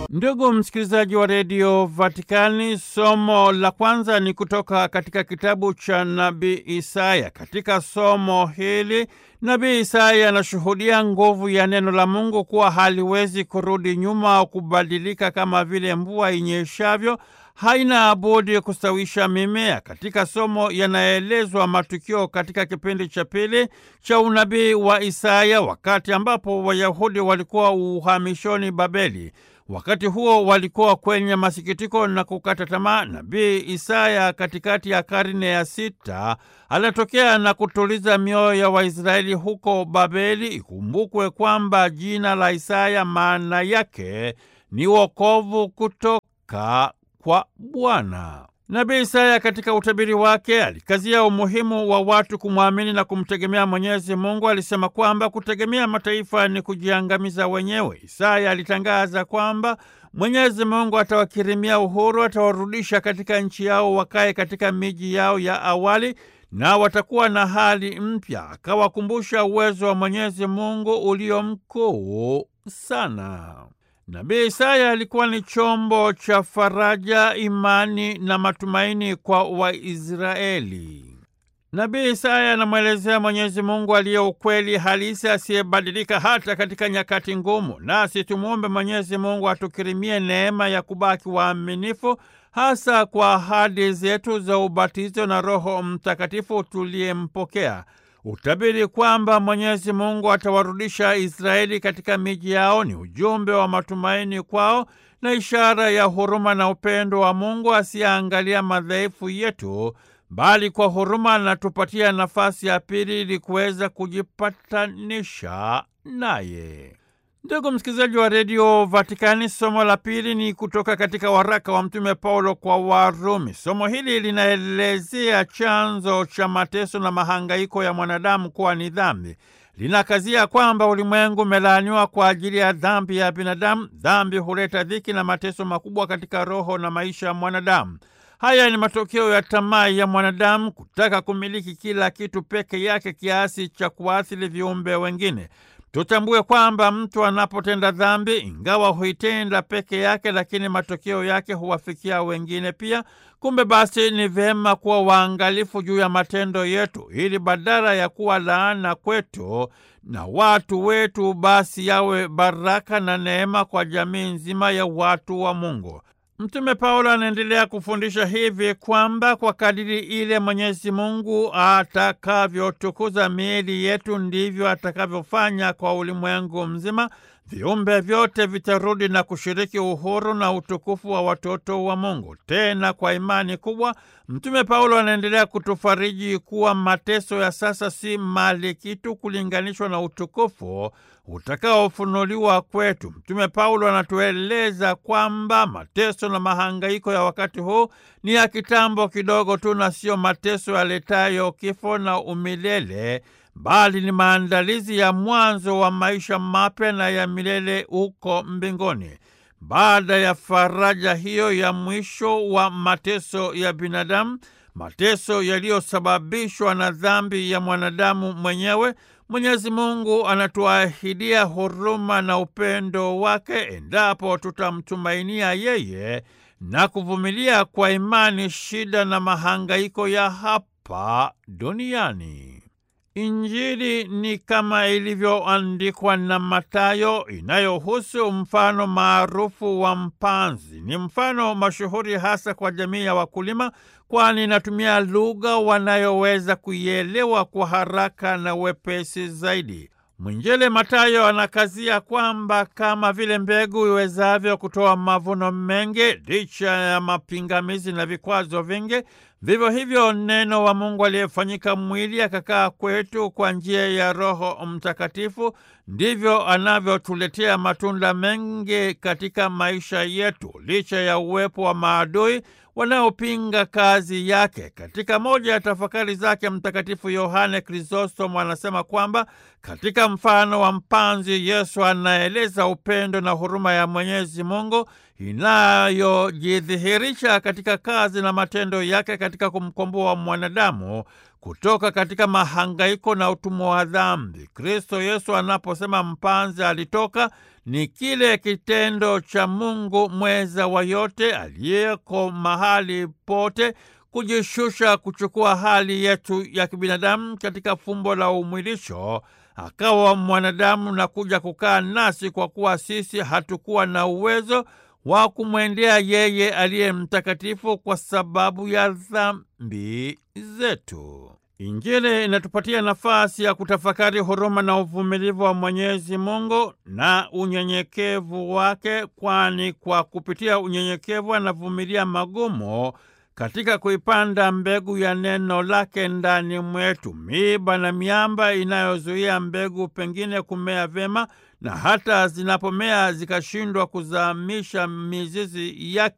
Ndugu msikilizaji wa redio Vatikani, somo la kwanza ni kutoka katika kitabu cha nabii Isaya. Katika somo hili nabii Isaya anashuhudia nguvu ya neno la Mungu kuwa haliwezi kurudi nyuma au kubadilika, kama vile mvua inyeshavyo haina budi kustawisha mimea. Katika somo yanaelezwa matukio katika kipindi cha pili cha unabii wa Isaya, wakati ambapo Wayahudi walikuwa uhamishoni Babeli. Wakati huo walikuwa kwenye masikitiko na kukata tamaa. Nabii Isaya katikati ya karne ya sita anatokea na kutuliza mioyo ya Waisraeli huko Babeli. Ikumbukwe kwamba jina la Isaya maana yake ni wokovu kutoka kwa Bwana. Nabii Isaya katika utabiri wake alikazia umuhimu wa watu kumwamini na kumtegemea Mwenyezi Mungu. Alisema kwamba kutegemea mataifa ni kujiangamiza wenyewe. Isaya alitangaza kwamba Mwenyezi Mungu atawakirimia uhuru, atawarudisha katika nchi yao, wakae katika miji yao ya awali na watakuwa na hali mpya. Akawakumbusha uwezo wa Mwenyezi Mungu ulio mkuu sana. Nabii Isaya alikuwa ni chombo cha faraja, imani na matumaini kwa Waisraeli. Nabii Isaya anamwelezea Mwenyezi Mungu aliye ukweli halisi, asiyebadilika hata katika nyakati ngumu. Nasi tumwombe Mwenyezi Mungu atukirimie neema ya kubaki waaminifu, hasa kwa ahadi zetu za ubatizo na Roho Mtakatifu tuliyempokea. Utabiri kwamba Mwenyezi Mungu atawarudisha Israeli katika miji yao ni ujumbe wa matumaini kwao na ishara ya huruma na upendo wa Mungu asiyeangalia madhaifu yetu, bali kwa huruma anatupatia nafasi ya pili ili kuweza kujipatanisha naye. Ndugu msikilizaji wa redio Vatikani, somo la pili ni kutoka katika waraka wa Mtume Paulo kwa Warumi. Somo hili linaelezea chanzo cha mateso na mahangaiko ya mwanadamu kuwa ni dhambi. Linakazia kwamba ulimwengu umelaaniwa kwa ajili ya dhambi ya binadamu. Dhambi huleta dhiki na mateso makubwa katika roho na maisha ya mwanadamu. Haya ni matokeo ya tamaa ya mwanadamu kutaka kumiliki kila kitu peke yake kiasi cha kuathiri viumbe wengine. Tutambue kwamba mtu anapotenda dhambi, ingawa huitenda peke yake, lakini matokeo yake huwafikia wengine pia. Kumbe basi, ni vyema kuwa waangalifu juu ya matendo yetu, ili badala ya kuwa laana kwetu na watu wetu, basi yawe baraka na neema kwa jamii nzima ya watu wa Mungu. Mtume Paulo anaendelea kufundisha hivi kwamba kwa kadiri ile Mwenyezi Mungu atakavyotukuza miili yetu ndivyo atakavyofanya kwa ulimwengu mzima. Viumbe vyote vitarudi na kushiriki uhuru na utukufu wa watoto wa Mungu. Tena kwa imani kubwa, Mtume Paulo anaendelea kutufariji kuwa mateso ya sasa si mali kitu kulinganishwa na utukufu utakaofunuliwa kwetu. Mtume Paulo anatueleza kwamba mateso na mahangaiko ya wakati huu ni ya kitambo kidogo tu, na sio mateso yaletayo kifo na umilele bali ni maandalizi ya mwanzo wa maisha mapya na ya milele huko mbinguni. Baada ya faraja hiyo ya mwisho wa mateso ya binadamu, mateso yaliyosababishwa na dhambi ya mwanadamu mwenyewe, Mwenyezi Mungu anatuahidia huruma na upendo wake endapo tutamtumainia yeye na kuvumilia kwa imani shida na mahangaiko ya hapa duniani. Injili ni kama ilivyoandikwa na Mathayo, inayohusu mfano maarufu wa mpanzi. Ni mfano mashuhuri hasa kwa jamii ya wakulima, kwani inatumia lugha wanayoweza kuielewa kwa haraka na wepesi zaidi. Mwinjili Mathayo anakazia kwamba kama vile mbegu iwezavyo kutoa mavuno mengi licha ya mapingamizi na vikwazo vingi, vivyo hivyo neno wa Mungu aliyefanyika mwili akakaa kwetu kwa njia ya Roho Mtakatifu ndivyo anavyotuletea matunda mengi katika maisha yetu, licha ya uwepo wa maadui wanaopinga kazi yake. Katika moja ya tafakari zake, Mtakatifu Yohane Krisostomo anasema kwamba katika mfano wa mpanzi, Yesu anaeleza upendo na huruma ya Mwenyezi Mungu inayojidhihirisha katika kazi na matendo yake katika kumkomboa mwanadamu kutoka katika mahangaiko na utumwa wa dhambi. Kristo Yesu anaposema mpanzi alitoka, ni kile kitendo cha Mungu mweza wa yote aliyeko mahali pote kujishusha kuchukua hali yetu ya kibinadamu katika fumbo la umwilisho, akawa mwanadamu na kuja kukaa nasi, kwa kuwa sisi hatukuwa na uwezo wa kumwendea yeye aliye mtakatifu kwa sababu ya dhambi zetu. Injili inatupatia nafasi ya kutafakari huruma na uvumilivu wa Mwenyezi Mungu na unyenyekevu wake, kwani kwa kupitia unyenyekevu anavumilia magumu katika kuipanda mbegu ya neno lake ndani mwetu. Miiba na miamba inayozuia mbegu pengine kumea vyema, na hata zinapomea zikashindwa kuzamisha mizizi yake